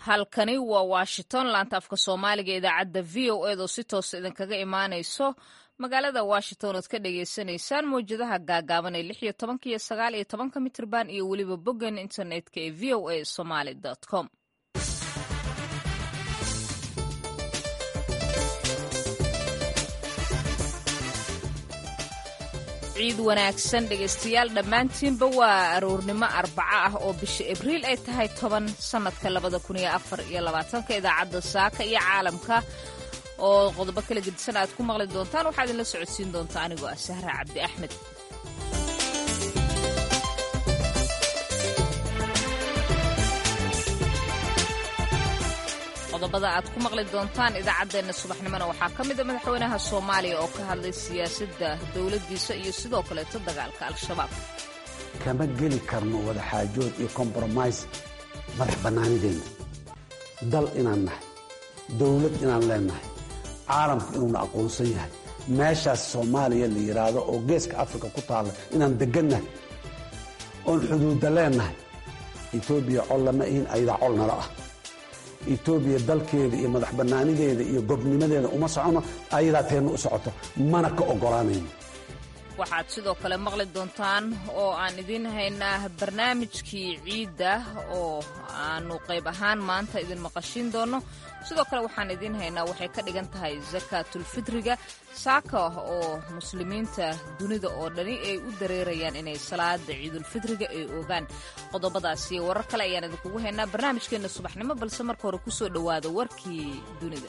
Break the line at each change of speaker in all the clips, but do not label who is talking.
halkani waa washington laanta afka soomaaliga idaacadda v o eed oo si toosa idinkaga imaanayso magaalada washington ood ka dhagaysanaysaan mawjadaha gaagaaban ee lix iyo tobanka iyo sagaal iyo tobanka mitrban iyo weliba boggan internetka ee v o a somaly com ciid wanaagsan dhegaystayaal dhammaantiinba waa aroornimo arbaco ah oo bisha abriil ay tahay toban sannadka labada kun iyo afar iyo labaatanka idaacadda saaka iyo caalamka oo qodobo kala gedisan aad ku maqli doontaan waxaa idinla socodsiin doonta anigoo ah sahra cabdi axmed qodobada aad ku maqli doontaan idaacaddeenna subaxnimona waxaa ka mid a madaxweynaha soomaaliya oo ka hadlay siyaasadda dowladdiisa iyo sidoo kaleeto dagaalka al-shabaab
kama geli karno wadaxaajood iyo kompromise madax bannaanideenna dal inaan nahay dawlad inaan leennahay caalamku inuuna aqoonsan yahay meeshaas soomaaliya la yidhaahdo oo geeska afrika ku taalla inaan deggannahay oon xuduudda leennahay etoobiya col lama ihin ayadaa col nala ah etoobiya dalkeeda iyo madax bannaanideeda iyo gobnimadeeda uma socono ayadaa teenna u socoto mana ka oggolaanayno
waxaad sidoo kale maqli doontaan oo aan idiin haynaa barnaamijkii ciidda oo aanu qayb ahaan maanta idin maqashiin doonno sidoo kale waxaan idiin haynaa waxay ka dhigan tahay sakaatulfitriga saaka oo muslimiinta dunida oo dhani ay u dareerayaan inay salaada ciidulfitriga ay ogaan qodobadaas iyo warar kale ayaan idinkugu haynaa barnaamijkeenna subaxnimo balse marka hore kusoo dhowaada warkii dunida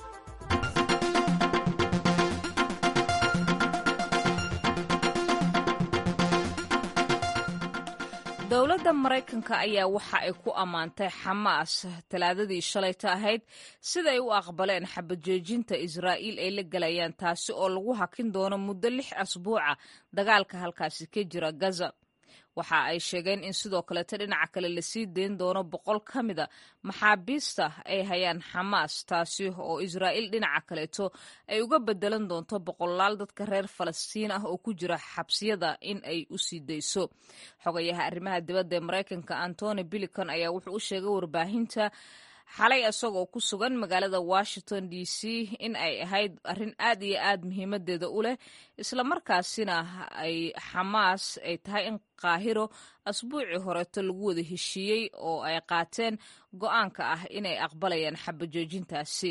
dowladda maraykanka ayaa waxa ay ku ammaantay xamaas talaadadii shalayta ahayd siday u aqbaleen xabajoojinta israa'iil ay la galayaan taasi oo lagu hakin doono muddo lix asbuuca dagaalka halkaasi ka jira gaza waxa ay sheegeen in sidoo kaleeto dhinaca kale lasii dayn doono boqol ka mida maxaabiista ay hayaan xamaas taasi oo israa'iil dhinaca kaleeto ay uga bedelan doonto boqolaal dadka reer falastiin ah oo ku jira xabsiyada in ay u sii dayso xogayaha arrimaha dibadda ee maraykanka antony bilican ayaa wuxuu u sheegay warbaahinta xalay isagoo ku sugan magaalada washington d c in ay ahayd arrin aad iyo aad muhiimadeeda u leh islamarkaasina ay xamaas ay tahay in qaahiro asbuucii horeeto lagu wada heshiiyey oo ay qaateen go'aanka ah inay aqbalayaan xabajoojintaasi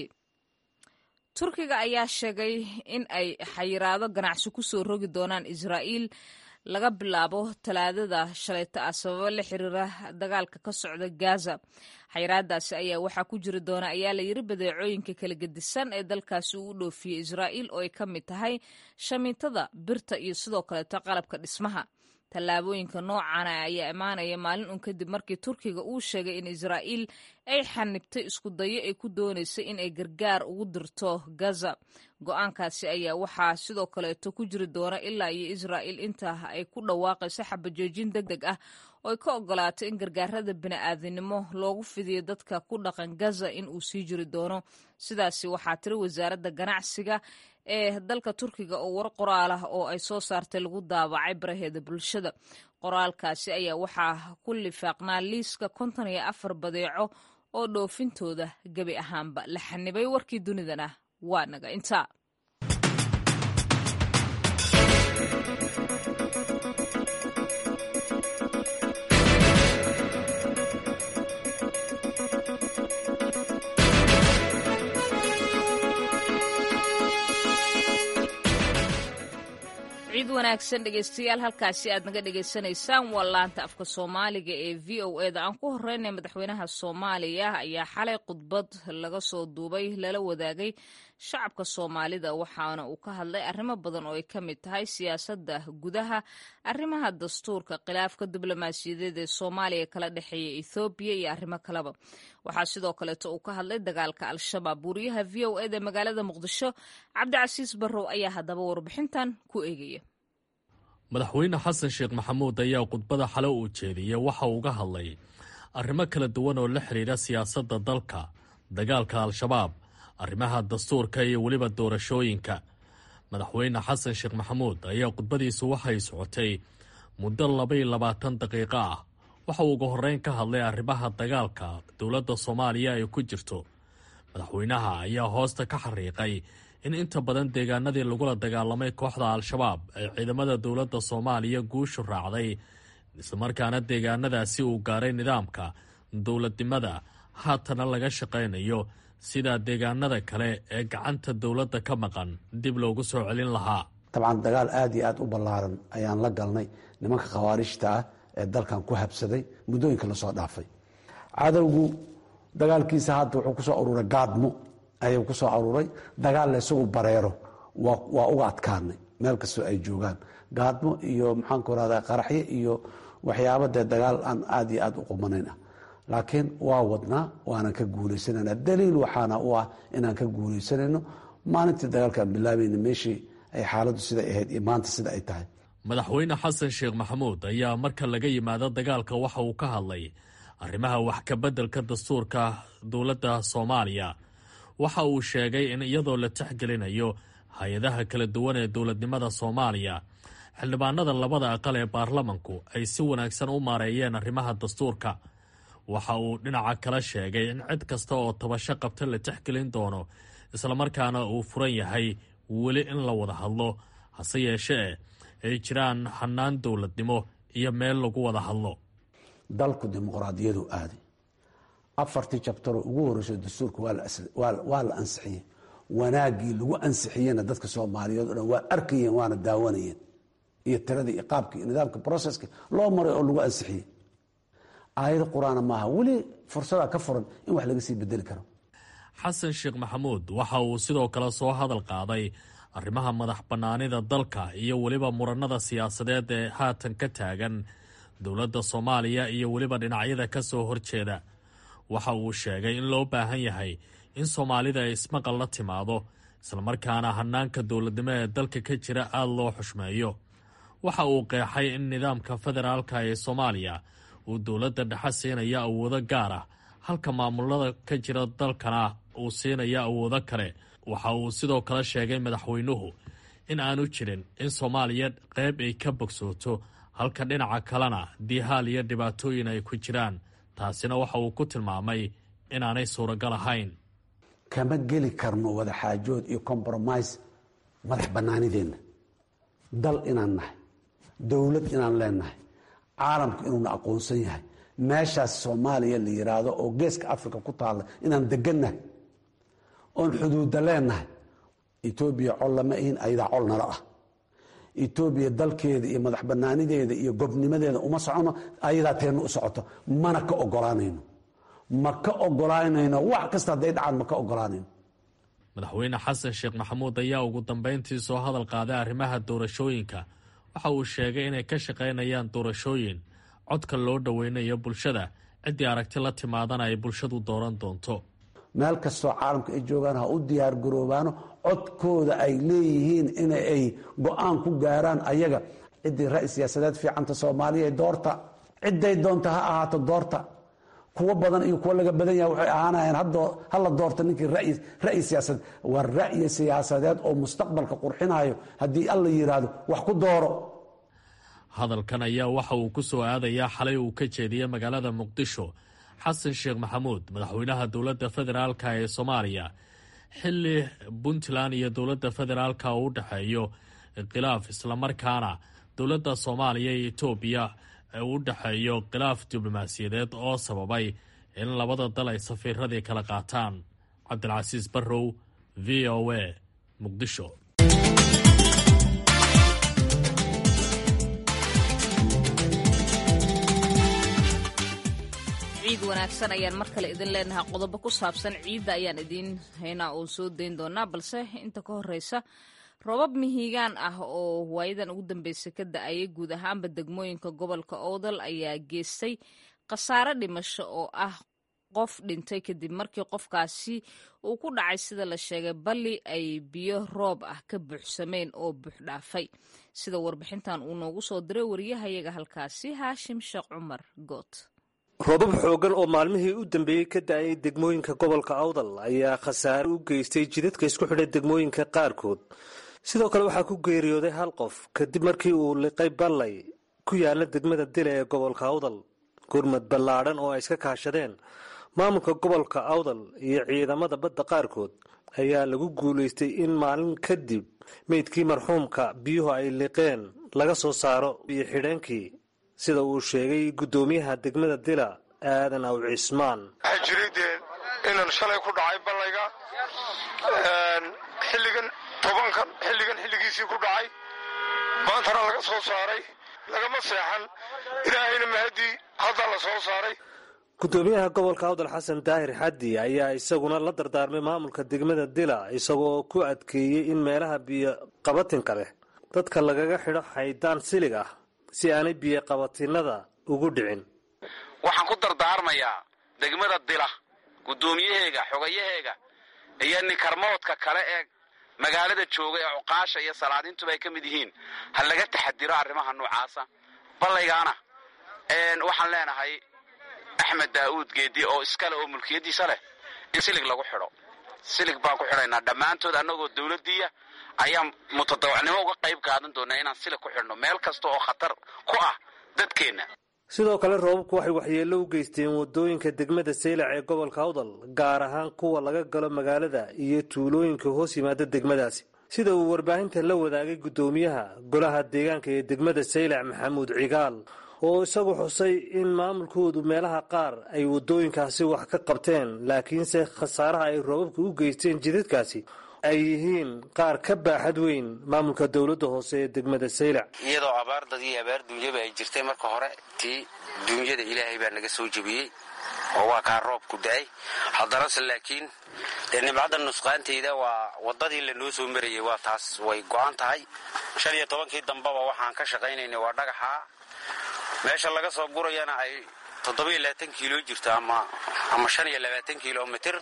turkiga ayaa sheegay in ay xayiraado ganacsi ku soo rogi doonaan israa'iil laga bilaabo talaadada shalayto ah sababo la xiriira dagaalka ka socda gaza xayiraadaasi ayaa waxaa ku jiri doona ayaa la yiri badeecooyinka kala gedisan ee dalkaasi uu u dhoofiyey israa'iil oo ay ka mid tahay shamiitada birta iyo sidoo kaleeto qalabka dhismaha tallaabooyinka noocana ayaa imaanaya maalin un kadib markii turkiga uu sheegay in israa'iil ay xanibtay isku dayo ay ku doonaysay in ay gargaar ugu dirto gaza go-aankaasi ayaa waxaa sidoo kaleeto ku jiri doona ilaa iyo israa'iil inta ay ku dhawaaqayso xabajoojin deg deg ah oo ay ka ogolaato in gargaarada bini'aadinimo loogu fidiyo dadka ku dhaqan gaza in uu sii jiri doono sidaasi waxaa tiri wasaaradda ganacsiga ee dalka turkiga oo war qoraal ah oo ay soo saartay lagu daabacay baraheeda bulshada qoraalkaasi ayaa waxaa ku lifaaqnaa liiska konton iyo afar badeeco oo dhoofintooda gebi ahaanba la xanibay warkii dunidana waa naga intaa ciid wanaagsan dhegaystayaal halkaasi aad naga dhegaysanaysaan waa laanta afka soomaaliga ee v o eda aan ku horeynay madaxweynaha soomaaliya ayaa xalay khudbad laga soo duubay lala wadaagay shacabka soomaalida waxaana uu ka hadlay arrimo badan oo ay ka mid tahay siyaasadda gudaha arrimaha dastuurka khilaafka diblomaasiyadeed ee soomaaliya kala dhexeeya ethoobiya iyo arrimo kaleba waxaa sidoo kaleeto uu ka hadlay dagaalka al-shabaab wariyaha v o eda magaalada muqdisho cabdicasiis barrow ayaa haddaba warbixintan ku eegaya
madaxweyne xasan sheekh maxamuud ayaa khudbada xale uu jeediyey waxa uu uga hadlay arrimo kala duwan oo la xidhiidha siyaasadda dalka dagaalka al-shabaab arrimaha dastuurka iyo weliba doorashooyinka madaxweyne xasan sheekh maxamuud ayaa khudbadiisu waxay socotay muddo labaiyo labaatan daqiiqo ah waxa uu ugu horreyn ka hadlay arrimaha dagaalka dowladda soomaaliya ay ku jirto madaxweynaha ayaa hoosta ka xariiqay in inta badan deegaanadii lagula dagaalamay kooxda al-shabaab ay ciidamada dowladda soomaaliya guushu raacday islamarkaana deegaanadaasi uu gaaray nidaamka dowladnimada haatana laga shaqaynayo sida deegaanada kale ee gacanta dowladda ka maqan dib loogu soo celin lahaa
dabcan dagaal aada iyo aada u ballaaran ayaan la galnay nimanka khawaarijta ah ee dalkan ku habsaday muddooyinka lasoo dhaafay cadowgu dagaalkiisa hadda wuxuu kusoo aruuray gaadmo ayuu kusoo aruuray dagaalla isagu bareero waa uga adkaanay meel kastoo ay joogaan gaadmo iyo maxaanku rahda qaraxyo iyo waxyaaba dee dagaal aan aada iyo aada u qumanayn ah laakiin waa wadnaa waanan ka guuleysanayna daliil waxaana u ah inaan ka guuleysanayno maalintii dagaalkaan bilaabayna meeshii ay xaaladdu siday ahayd iyo maanta sida ay tahay
madaxweyne xasan sheekh maxamuud ayaa marka laga yimaado dagaalka waxa uu ka hadlay arrimaha wax kabeddelka dastuurka dowladda soomaaliya waxa uu sheegay in iyadoo la texgelinayo hay-adaha kala duwan ee dowladnimada soomaaliya xildhibaanada labada aqal ee baarlamanku ay si wanaagsan u maareeyeen arrimaha dastuurka waxa uu dhinaca kala sheegay in cid kasta oo tabasho qabta la texgelin doono islamarkaana uu furan yahay weli in la wada hadlo hase yeeshee ay jiraan hannaan dowladnimo iyo meel lagu wada hadlo
dalku dimuqraadiyadu aaday afartii jabtaroo ugu horreysay dastuurka waa la ansixiyey wanaaggii lagu ansixiyena dadka soomaaliyeed o dhan waa arkayeen waana daawanayeen iyo tiradii iyo qaabkii iyo nidaamka broceska loo maray oo lagu ansixiyey aayado qur-aana maaha weli fursadaa ka furan in wax laga sii bedeli karo
xasan sheekh maxamuud waxa uu sidoo kale soo hadal qaaday arrimaha madax bannaanida dalka iyo weliba muranada siyaasadeed ee haatan ka taagan dowladda soomaaliya iyo weliba dhinacyada ka soo horjeeda waxa uu sheegay in loo baahan yahay in soomaalida ay ismaqal la timaado islamarkaana hannaanka dowladnimo ee dalka ka jira aada loo xushmeeyo waxa uu qeexay in nidaamka federaalka ee soomaaliya uu dowladda dhexe siinaya awoodo gaar ah halka maamulada ka jira dalkana uu siinaya awoodo kale waxa uu sidoo kale sheegay madaxweynuhu in aanu jirin in soomaaliya qayb ay ka bogsooto halka dhinaca kalena diihaal iyo dhibaatooyin ay ku jiraan taasina waxa uu ku tilmaamay inaanay suuragal ahayn
kama geli karno wadaxaajood iyo compromise madax bannaanideenna dal inaan nahay dowlad inaan leenahay caalamku inuuna aqoonsan yahay meeshaas soomaaliya la yiraahdo oo geeska africa ku taalla inaan degannahay oon xuduudda leenahay etoobiya col lama ihin ayadaa col nala ah etoobiya dalkeeda iyo madax banaanideeda iyo gobnimadeeda uma socono ayadaa teenna u socoto mana ka ogolaanayno ma ka ogolaanayno wax kasta hadday dhacaan ma ka ogolaanayno
madaxweyne xasan sheekh maxamuud ayaa ugu dambeyntii soo hadal qaaday arrimaha doorashooyinka waxa uu sheegay inay ka shaqaynayaan doorashooyin codka loo dhoweynayo bulshada ciddii aragti la timaadana ay bulshadu dooran doonto
meel kastoo caalamka ay joogaan ha u diyaar garoobaano codkooda ay leeyihiin in ay go-aan ku gaaraan ayaga ciddii ra-i siyaasadeed fiicanta soomaaliya doorta cidday doonta ha ahaato doorta kuwo badan iyo kuwo laga badan yaha waxay ahaanayaan hala doorta ninkii ra'yi siyaasadeed waa ra'yi siyaasadeed oo mustaqbalka qurxinayo haddii alla yidhaahdo wax ku dooro
hadalkan ayaa waxa uu ku soo aadayaa xalay uu ka jeediyey magaalada muqdisho xasan sheekh maxamuud madaxweynaha dowladda federaalka ee soomaaliya xilli puntland iyo dowladda federaalka uu u dhexeeyo khilaaf islamarkaana dowladda soomaaliya iyo etoobiya u dhexeeyo khilaaf diblomaasiyadeed oo sababay in labada dal ay safiiradii kala qaataan cabdilcasiis barrow v o a muqdisho
ciid wanaagsan ayaan mar kale idin leenahay qodobo ku saabsan ciidda ayaan idiin haynaa oo soo dayn doonaa balse inta ka horeysa robab mihigaan ah oo waayadan ugu dambeysay ka da-ayay guud ahaanba degmooyinka gobolka oodal ayaa geystay khasaare dhimasho oo ah qof dhintay kadib markii qofkaasi uu ku dhacay sida la sheegay balli ay biyo roob ah ka buuxsameen oo buuxdhaafay sida warbixintan uu noogu soo diray wariyahayaga halkaasi haashim sheekh cumar good
roobab xoogan oo maalmihii u dambeeyey ka da-ayay degmooyinka gobolka awdal ayaa khasaare u geystay jidadka isku xidhay degmooyinka qaarkood sidoo kale waxaa ku geeriyooday hal qof kadib markii uu liqay ballay ku yaala degmada dile ee gobolka awdal gurmad ballaadhan oo ay iska kaashadeen maamulka gobolka awdal iyo ciidamada badda qaarkood ayaa lagu guulaystay in maalin kadib meydkii marxuumka biyuhu ay liqeen laga soo saaro biyo xidheenkii sida uu sheegay guddoomiyaha degmada dila aadan aw cismaan
waxaa jiray dee inan shalay ku dhacay ballayga xilligan tobankan xilligan xilligiisii ku dhacay maantana laga soo saaray lagama seexan ilaahayna mahadii hadda la soo saaray
guddoomiyaha gobolka awdal xasan daahir xaddi ayaa isaguna la dardaarmay maamulka degmada dila isagoo ku adkeeyey in meelaha biyo qabatinka leh dadka lagaga xidho xaydaan silig ah si aanay biyo qabatinada ugu dhicin
waxaan ku dardaarmayaa degmada dila guddoomiyaheega xogayaheega iyo ninkarmoodka kale ee magaalada jooga ee cuqaasha iyo salaadiintuba ay ka mid yihiin ha laga taxadiro arrimaha noocaasa ballaygaana waxaan leenahay axmed daa'uud geedi oo iskale oo mulkiyaddiisa leh in silig lagu xidho silig baan ku xidhaynaa dhammaantood annagoo dawladdiiya ayaan mutadawacnimo uga qayb qaadan doonaa inaan silig ku xidhno meel kasta oo khatar ku ah dadkeenna
sidoo kale roobabku waxay waxyeello u geysteen waddooyinka degmada saylac ee gobolka awdal gaar ahaan kuwa laga galo magaalada iyo tuulooyinka hoos yimaada degmadaasi sida uu warbaahinta la wadaagay guddoomiyaha golaha deegaanka ee degmada saylac maxamuud cigaal oo isagu xusay in maamulkoodu meelaha qaar ay waddooyinkaasi wax ka qabteen laakiinse khasaaraha ay roobabka u geysteen jidadkaasi ay yihiin qaar ka baaxad weyn maamulka dowladda hoose ee degmada saylac
iyadoo abaar dad iyo abaar duunyaba ay jirtay marka hore tii duunyada ilaahay baa naga soo jebiyey oo waa kaa roobku da-ay haddanase laakiin dee nimcadda nusqaanteyda waa waddadii lanoo soo marayay waa taas way go-an tahay shan iyo tobankii dambeba waxaan ka shaqaynaynay waa dhagaxa meesha laga soo gurayana ay toddobiyo labaatan kiilo jirto ama ama shan iyo labaatan kilomitr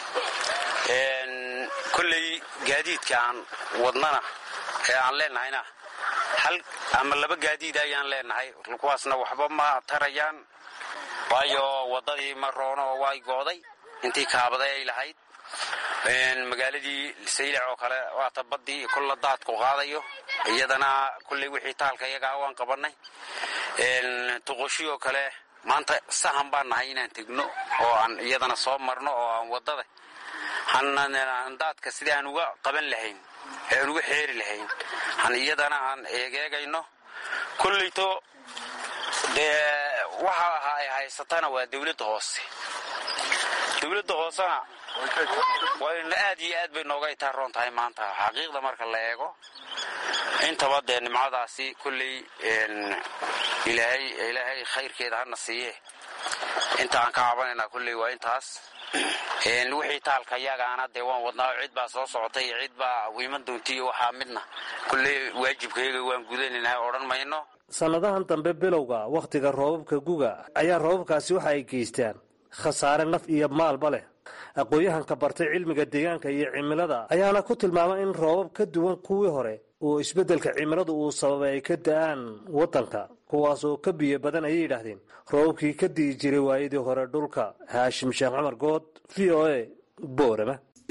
kolley gaadiidka aan wadnana ee aan leenahayna hal ama laba gaadiid ayaan leenahay kuwaasna waxba ma tarayaan waayo waddadii ma roono oo way gooday intii kaabaday ay lahayd magaaladii saylac oo kale waata baddii kulla daadku qaadayo iyadana kulley wixii taalka iyagaa waan qabannay tuqoshi oo kale maanta sahan baan nahay inaan tegno oo aan iyadana soo marno oo aan waddada daadka sidii aan uga qaban lahayn ee aan uga xeeri lahayn han iyadana aan eegeegayno kolleyto dee waxa ahaa ay haysatana waa dawladda hoose dawladda hoosena wayna aad iyo aad bay nooga itaaroon tahay maanta xaqiiqda marka la eego intaba dee nimcadaasi kolley ilaahay ilaahay khayrkeeda hana siiye inta aan ka cabanaynaa kolley waa intaas wixii taalka yagaana dee waan wadnaa cid baa soo socotay iyo cid baa wiiman doontiiyo waxaa midna kolley waajibkayaga waan gudanaynaa odhan mayno
sannadahan dambe bilowga wakhtiga roobabka guga ayaa roobabkaasi waxa ay geystaan khasaare naf iyo maalba leh aqoon-yahanka bartay cilmiga deegaanka iyo cimilada ayaana ku tilmaamay in roobab ka duwan kuwii hore oo isbeddelka cimiladu uu sababay ay ka da-aan waddanka kuwaas oo ka biyo badan ayay yidhaahdeen roobabkii ka di'i jiray waayadii hore dhulka haashim sheekh cumar good v o a boorama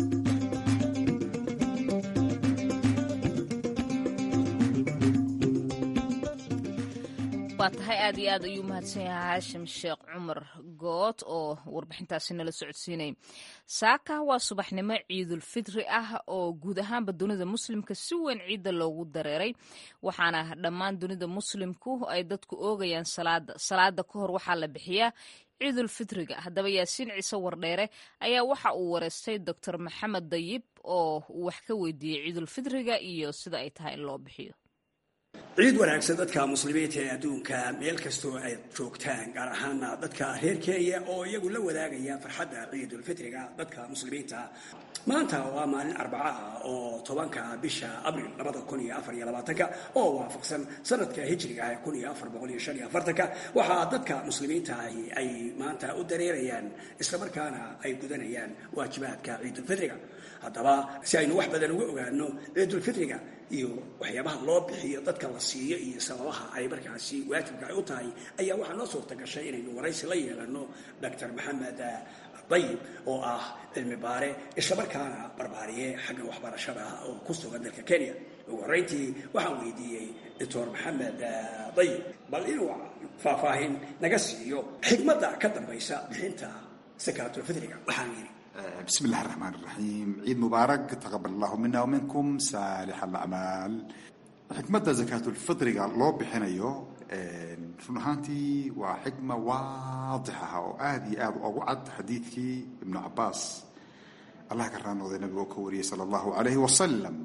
waa tahay aad iyo aad ayuu mahadsan yahay haashim sheekh cumar good oo warbixintaasi nala socodsiinay saaka waa subaxnimo ciidulfitri ah oo guud ahaanba dunida muslimka si weyn ciidda loogu dareeray waxaana dhammaan dunida muslimku ay dadku oogayaan salaada salaada ka hor waxaa la bixiyaa ciidulfitriga haddaba yaasiin ciise wardheere ayaa waxa uu wareystay doctor maxamed dayib oo uu wax ka weydiiyey ciidulfitriga iyo sida ay tahay in loo bixiyo
ciid wanaagsan dadka muslimiinta ee adduunka meel kastoo ay joogtaan gaar ahaana dadka reer kenya oo iyagu la wadaagaya farxadda ciidulfitriga dadka muslimiinta maanta waa maalin arbaca ah oo tobanka bisha abril labada kun iyo afar iyo labaatanka oo waafaqsan sanadka hijriga ah kun iyo afar boqol iyo shan iyo afartanka waxaa dadka muslimiinta ahi ay maanta u dareerayaan islamarkaana ay gudanayaan waajibaadka ciidulfitriga haddaba si aynu wax badan uga ogaano ciidulfitriga iyo waxyaabaha loo bixiyo dadka la siiyo iyo sababaha ay markaasi waajibka ay u tahay ayaa waxaa noo suurta gashay inaynu waraysi la yeelano doctor maxamed dayib oo ah cilmi baare islamarkaana barbaariye xagga waxbarashada oo ku sugan dalka kenya ugu horreyntii waxaan weydiiyey doctor maxamed dayib bal inuu faahfaahin naga siiyo xikmadda ka dambaysa bixinta sakaatulfitriga waxaan yidhi
بسم الله الرحمن الرحيم عيد مبارك تقبل الله منا ومنكم صالح الأعمال xikmadda zakaatulfitriga loo bixinayo run ahaantii waa xikma waadix ah oo aada iyo aada ugu cad xadiidkii ibnu cabaas allah ka raanooday nabiga oo ka wariyey sala allahu calayhi wasalam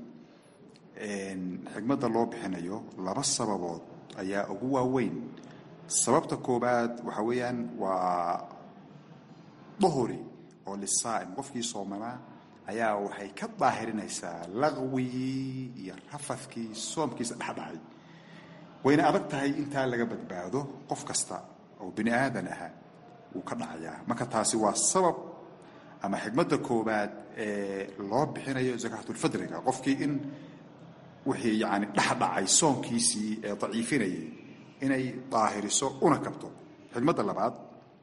xikmadda loo bixinayo laba sababood ayaa ugu waaweyn sababta koobaad waxa weeyaan waa duhuri oo lisaa'im qofkii soomanaa ayaa waxay ka daahirinaysaa laqwigii iyo rafadkii soomkiisa dhexdhacay wayna adag tahay intaa laga badbaado qof kasta oo bini aadan aha wuu ka dhacayaa marka taasi waa sabab ama xikmadda koobaad ee loo bixinayo zakaatulfidriga qofkii in wixii yani dhexdhacay soomkiisii ee daciifinayay inay daahiriso una kabto xikmadda labaad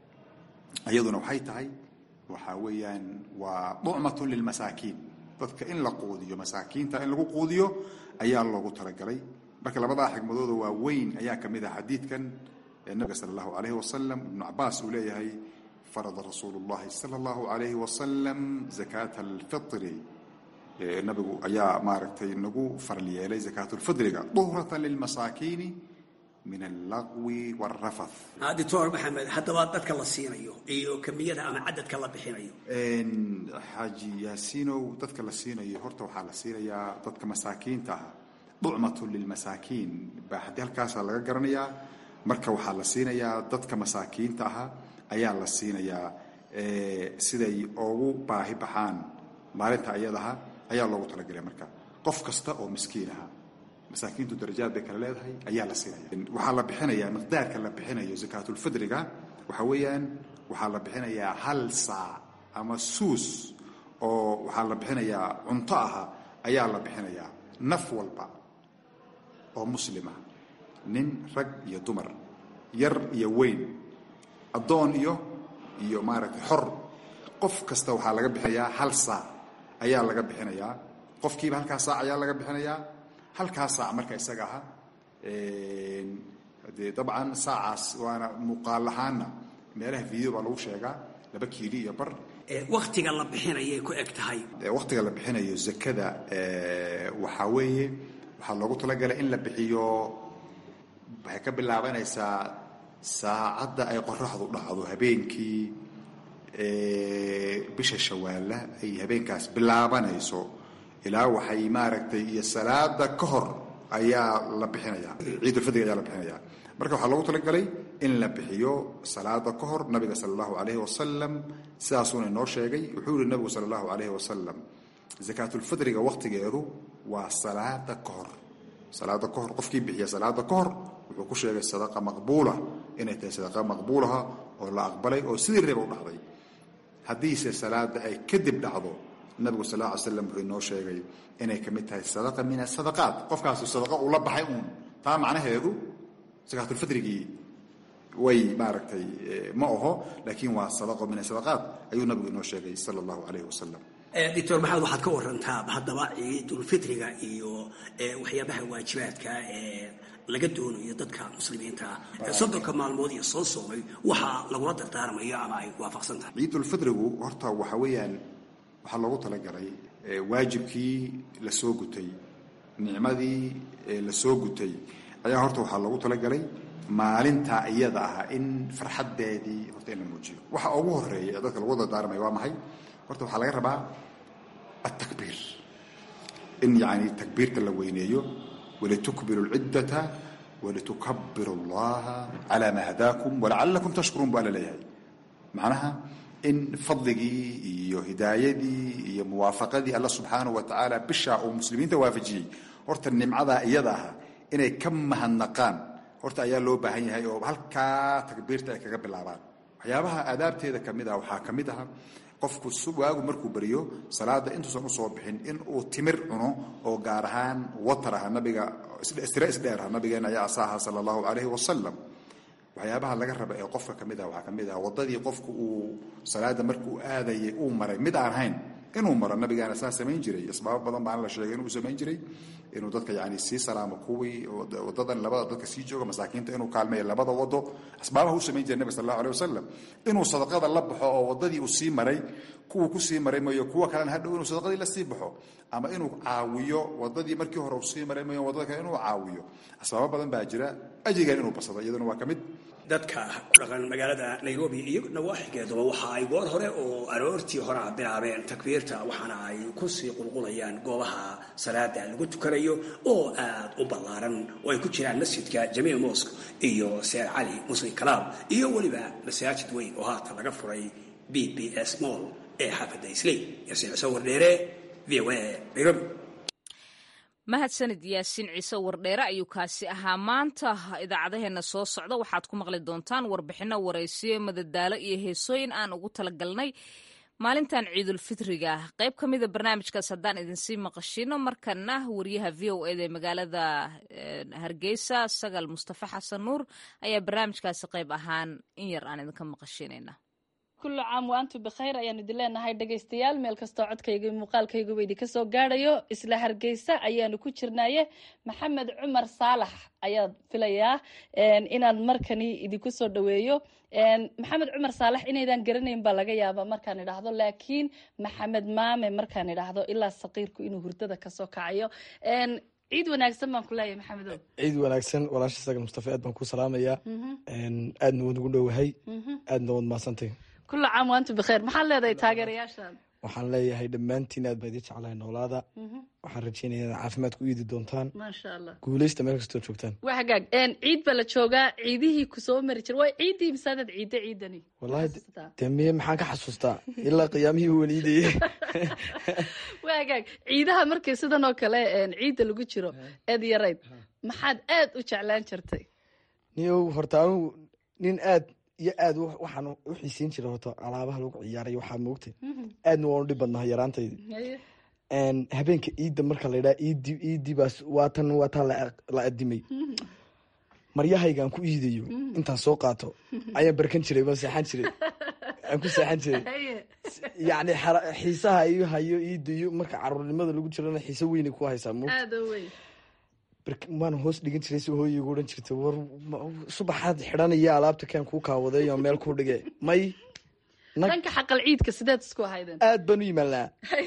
iyaduna waxay tahay waxaa weeyaan waa ducmatun lilmasaakiin dadka in la quudiyo masaakiinta in lagu quudiyo ayaa loogu talagalay marka labadaa xikmadooda waa weyn ayaa ka mid ah xadiidkan ee nabiga sala allahu calayhi wasalam ibnu cabaas uu leeyahay farada rasuulu llahi sala allahu calayhi wasalam zakaata alfitri nabigu ayaa maaragtay nagu faral yeelay zakaatulfidriga duhratan lilmasaakiini min allaqwi waalrafath
doctor maxamed haddaba dadka la siinayo iyo kamiyada ama cadadka la bixinayo
xaaji yaasiinow dadka la siinayo horta waxaa la siinayaa dadka masaakiinta ah ducmatun lilmasaakiin baa haddii halkaasaa laga garanayaa marka waxaa la siinayaa dadka masaakiinta aha ayaa la siinayaa siday ugu baahi baxaan maalinta iyadaha ayaa loogu talagelay marka qof kasta oo miskiin aha masaakiintu darajaad bay kale leedahay ayaa la siinaya waxaa la bixinayaa miqdaarka la bixinayo zakaatulfidriga waxa weeyaan waxaa la bixinayaa hal saac ama suus oo waxaa la bixinayaa cunto aha ayaa la bixinayaa naf walba oo muslima nin rag iyo dumar yar iyo weyn addoon iyo iyo maaragtay xor qof kasta waxaa laga bixinayaa hal saac ayaa laga bixinayaa qofkiiba halkaa saac ayaa laga bixinayaa halkaa saac marka isaga aha dee dabcan saacaas waana muuqaal ahaanna meelaha video baa lagu sheegaa laba kiili iyo bar
waktiga la bixinayay ku eg tahay
waktiga la bixinayo zakada waxaa weeye waxaa loogu talagalay in la bixiyo waxay ka bilaabanaysaa saacadda ay qoraxdu dhacdo habeenkii bisha shawaalla ay habeenkaas bilaabanayso ilaa waxay maaragtay iyo salaada ka hor ayaa la bixinaya ciidulfidriga ayaa la bixinaya marka waxaa loogu talagalay in la bixiyo salaada ka hor nabiga sala allahu calayhi wasalam sidaasuuna inoo sheegay wuxuu yihi nabigu sala allahu calayhi wasalam zakaatulfidriga waktigeedu waa salaada ka hor salaada ka hor qofkii bixiya salaada ka hor wuxuu ku sheegay sadaqa maqbuula inay tahay sadaqa maqbuulaha oo la aqbalay oo sidii reeba u dhacday haddiise salaada ay kadib dhacdo nabigu sal lla ly slam wuxuu inoo sheegay inay ka mid tahay sadaqa min asadaqaat qofkaasu sadaqa uu la baxay uun taa macnaheedu sakaatulfidrigii way maaragtay ma aho laakiin waa sadaqo min asadaqaat ayuu nabigu inoo sheegay sala allahu calayhi wasalam
doctor maxamed waxaad ka warantaa haddaba ciidulfitriga iyo waxyaabaha waajibaadka ee laga doonayo dadka muslimiinta soddonka maalmood iyo soo soomay waxaa lagula dardaarmayo ama ay waafaqsan tahay
ciidulfidrigu horta waxa weeyaan waxaa loogu talagalay waajibkii la soo gutay nicmadii la soo gutay ayaa horta waxaa loogu talagalay maalinta iyada ah in farxaddeedii horta in la muujiyo waxa ugu horeeya ee dadka lagu dardaarmaya waa maxay horta waxaa laga rabaa altakbiir in yani takbiirta la weyneeyo walitukbiru lciddata walitukabiru allaha calaa maa hadaakum walacalakum tashkuruun baa la leeyahay macnaha in fadligii iyo hidaayadii iyo muwaafaqadii alla subxaanahu wa tacaala bishaa uu muslimiinta waafajiyey horta nimcadaa iyada ah inay ka mahadnaqaan horta ayaa loo baahan yahay oo halkaa takbiirta ay kaga bilaabaan waxyaabaha aadaabteeda kamid ah waxaa ka mid ah qofku waagu markuu beriyo salaada intuusan usoo bixin in uu timir cuno oo gaar ahaan watar ah nabiga istire isdheer ah nabigeena ayaa asaaha sala allahu calayhi wasalam waxyaabaha laga raba ee qofka ka mid ah waxaa ka mid ah waddadii qofku uu salaada markuu aadayay uu maray mid aan hayn inuu maro nabigaana saa samayn jiray asbaabo badan baana la sheegay inuu samayn jiray inuu dadka yani sii salaamo kuwii wadadan labada dadka sii jooga masaakiinta inuu kaalmeeyo labada wado asbaabaha u samayn jiray nabi sal allahu aleh wasalam inuu sadaqada la baxo oo wadadii uu sii maray kuwuu kusii maray mooyo kuwa kalena hadhow inuu sadaqadii la sii baxo ama inuu caawiyo wadadii markii hore uu sii maray mooyo wadada kale inuu caawiyo asbaabo badan baa jira ajigan inuu basado iyaduna waa ka mid
dadka ku dhaqan magaalada nairobi iyo nawaaxigeeduba waxa ay goor hore oo aroortii hore a bilaabeen takbiirta waxaana ay kusii qulqulayaan goobaha salaada lagu tukanayo oo aad u ballaaran oo ay ku jiraan masjidka jamiil mosque iyo seer cali muslim kalaab iyo weliba masaajid weyn oo haatan laga furay b b s moll ee xaafadda isley yaasiin ciise wardheere v o a nairobi
mahadsanid yaasiin ciise wardheere ayuu kaasi ahaa maanta idaacadaheena soo socda waxaad ku maqli doontaan warbixino waraysiyo madadaalo iyo heesooyin aan ugu talagalnay maalintan ciidulfitriga qayb ka mida barnaamijkaas haddaan idinsii maqashino markana wariyaha v o eda ee magaalada hargeysa sagal mustafa xasan nuur ayaa barnaamijkaasi qayb ahaan in yar aan idinka maqashinayna
kullu caam wa antu bikhayr ayaanu idin leenahay dhegaystayaal meel kastoo codkayga iyo muuqaalkayguba idinka soo gaadhayo isla hargeysa ayaanu ku jirnaye maxamed cumar saalax ayaad filayaa inaan markani idinku soo dhaweeyo maxamed cumar saalax inaydan garanayn baa laga yaaba markaan idhaahdo laakiin maxamed maame markaan idhaahdo ilaa saqiirku inuu hurdada kasoo kacayo ciid wanaagsan baan ku leeyahay maxamedo
ciid wanaagsan walaasha sagal mustafa aad baan ku salaamayaa aadna waad ugu dhowahay aadna waad mahadsantay
kulla caam waantu bikhayr maxaad leedahay taageerayaashan
waxaan leeyahay dhammaantiin aad baa idin jeclahay noolaada waxaan rajeynaya inaad caafimaad ku iidi doontaan
maasha allah
guuleysta meel kastoo joogtaan
waa hagaag ciid baa la joogaa ciidihii kusoo mari jira waa ciiddii misaadaad ciidda ciidani
wallahi dee miye maxaan ka xasuustaa ilaa qiyaamihii weliidayey
waa hagaag ciidaha markii sidan oo kale ciidda lagu jiro eed yarayd maxaad aad u jeclaan jirtay
niyow horta anugu nin aad iyo aad waxaan u xiisiin jira horta alaabaha lagu ciyaaray waxaa moogtay aadna waan u dhib badnaha yaraantaydi habeenka ciidda marka la yidhaha iidi iidii baas waatan waataa la adimay maryahaygaan ku iidayo intaan soo qaato ayaan barkan jiray baan seexan jiray aan ku seexan jiray yacni xiisaha iyo hayo iidayo marka caruurnimada lagu jirana xiise weynay ku haysaa moogta waan hoos dhigan jiray si hooyay gu odhan jirta war subaxaad xidhanaya alaabta kaan kuu kaawadeeyo meel kuu dhige may
dhanka xaqal ciidka sideed isku ahaydeen
aad baan u yimaanaa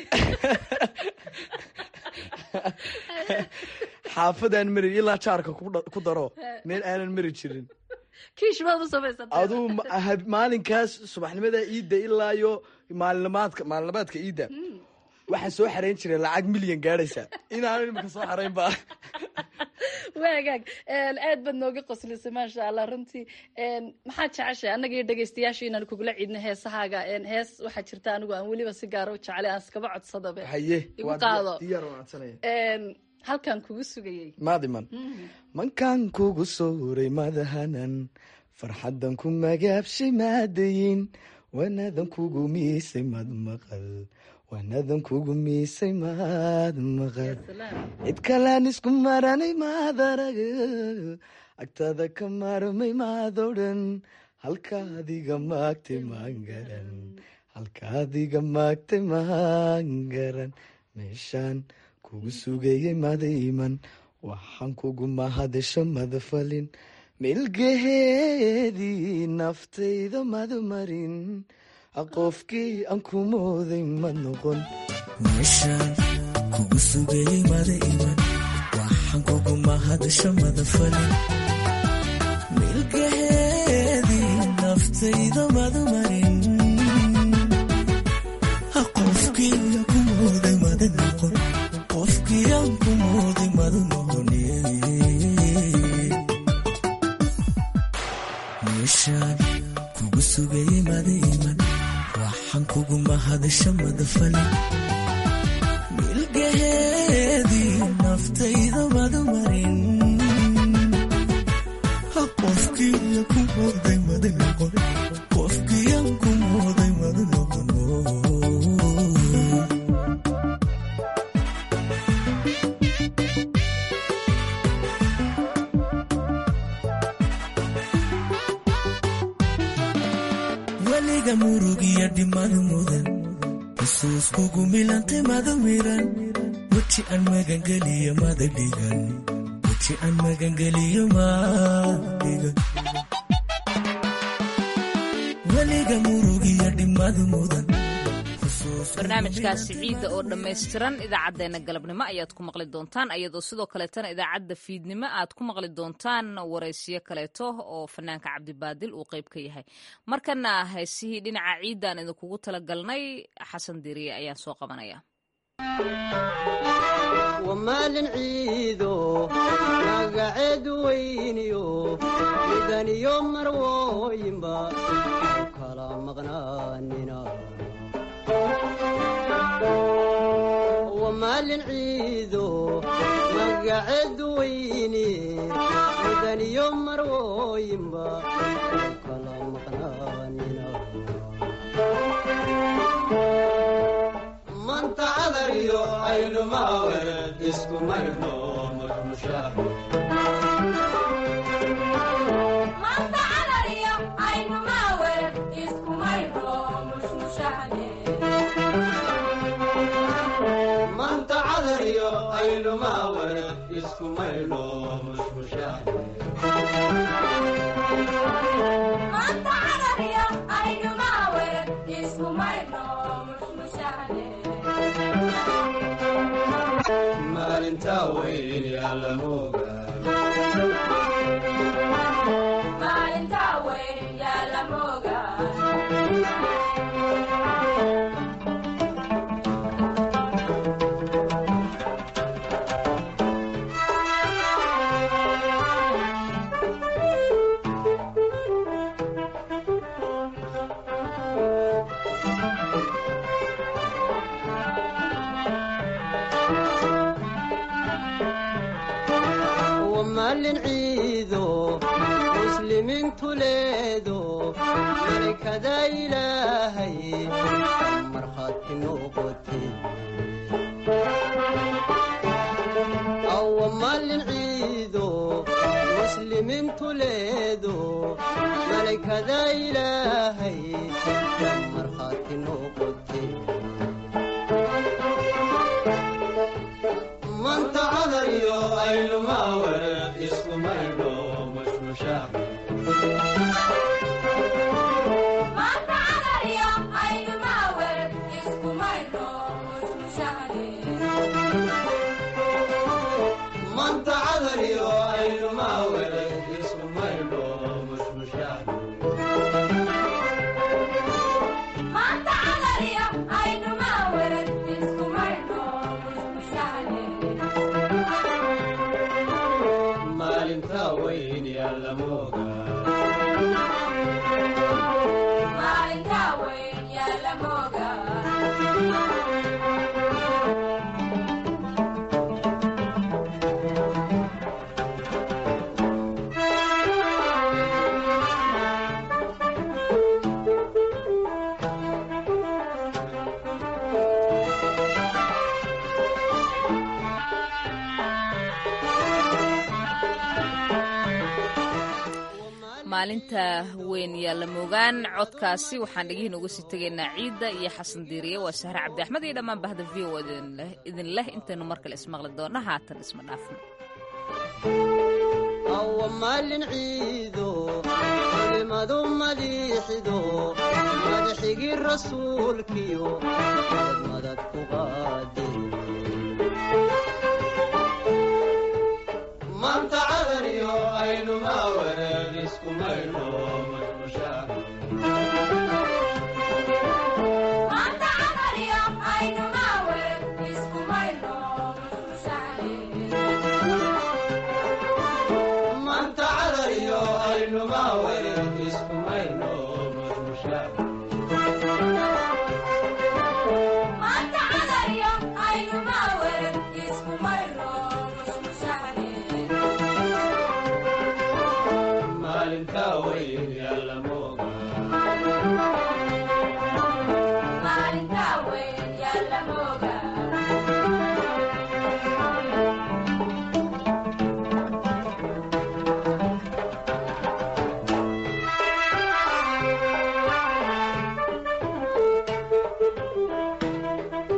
xaafadaan mari ilaa jaarka ku daro meel aanan mari jirin
kiish baad u samaysatay
aduu maalinkaas subaxnimada iidda ilaa iyo maalinimaadka maalinimaadka iidda waxaan soo xarayn jiray lacag milyan gaadhaysa inaan imika soo xarayn ba
waa hagaag aad baad nooga qoslisay maasha allah runtii maxaad jeceshay annaga iyo dhegaystayaasha inaan kugula ciidno heesahaaga hees waxaa jirta anigu aan weliba si gaara u jeclay aan iskaba codsadabe
haye
igu qaado
diyaar waan codsanaya
halkan kugu sugayey
maadiman mankaan kugu sooray madahanan farxaddan ku magaabshay maadayin wanadan kugu miisay mad maqal wanadan kugu miisay maad maqal cid kalaan isku maranay maad arag agtada ka maarmay maad odhan halkaadiga maagtay maan garan halkaadiga maagtay maan garan meeshaan kugu sugayey madayman waxaan kugu mahadisho madafalin milgaheedii naftayda madmarin qofkii aan ku mooday ma noqon
meeshaan kugu sugayey mada iman waxaan kugu mahadisho madafalin milgaheedii naftayda madmarin qofkii aan ku mooday mada noqon qofkii aan ku mooday mada noqon meeshaan kugu sugayey mada iman waxaan kugu mahadisho madafalin milgaheedii naftayda madmarin qofkii aan ku mooday mada noqon qofkii aan ku mooday mada noqon dhimad mudan xusuuskugu milantay mada miran weji aan magangeliyo mada dhigan weji aan magangeliyo madhigan weliga murugiyo dhimad mudan
barnaamijkaasi ciidda oo dhammaystiran idaacaddeenna galabnimo ayaad ku maqli doontaan ayadoo sidoo kaleetana idaacadda fiidnimo aad ku maqli doontaan waraysiyo kaleeto oo fanaanka cabdibaadil uu qayb ka yahay markana heesihii dhinaca ciiddaan idinkugu talagalnay xasan diriye ayaan soo qabanaya
wamaalin ciido magaceedu weyniyo midaniyo marwooyinba kala maqnaanina wamaalin ciido magaceedu weyni midaniyo marwooyinba kala maqnaanina manta cadariyo aynumawer isku maydho marmushaah manta cadariyo aynumawer isku maydho mushmushaah maalintaa weyn yaalamoga wamaalin ciido muslimiintu leedo malikada ilaahay markhaati noqote wamaalin ciido muslimiintu leedo malikada ilaahay markhaati noqote manta cadariyo aynumawer isku maydho mushmushaah manta cadariyo aynumawer isku maydho mushmushaah maalinta weyn yaalamoga
maalinta weyn yaalla moogaan codkaasi waxaan dhegihiin uga sii tegaynaa ciidda iyo xasan diiriye waa sahre cabdi axmed iyo dhammaan bahda v o idin leh intaynu mar kale ismaqli doonna haatan isma dhaafno
awa maalin ciido culimadu madiixido madaxigii rasuulkiyo madad madad ku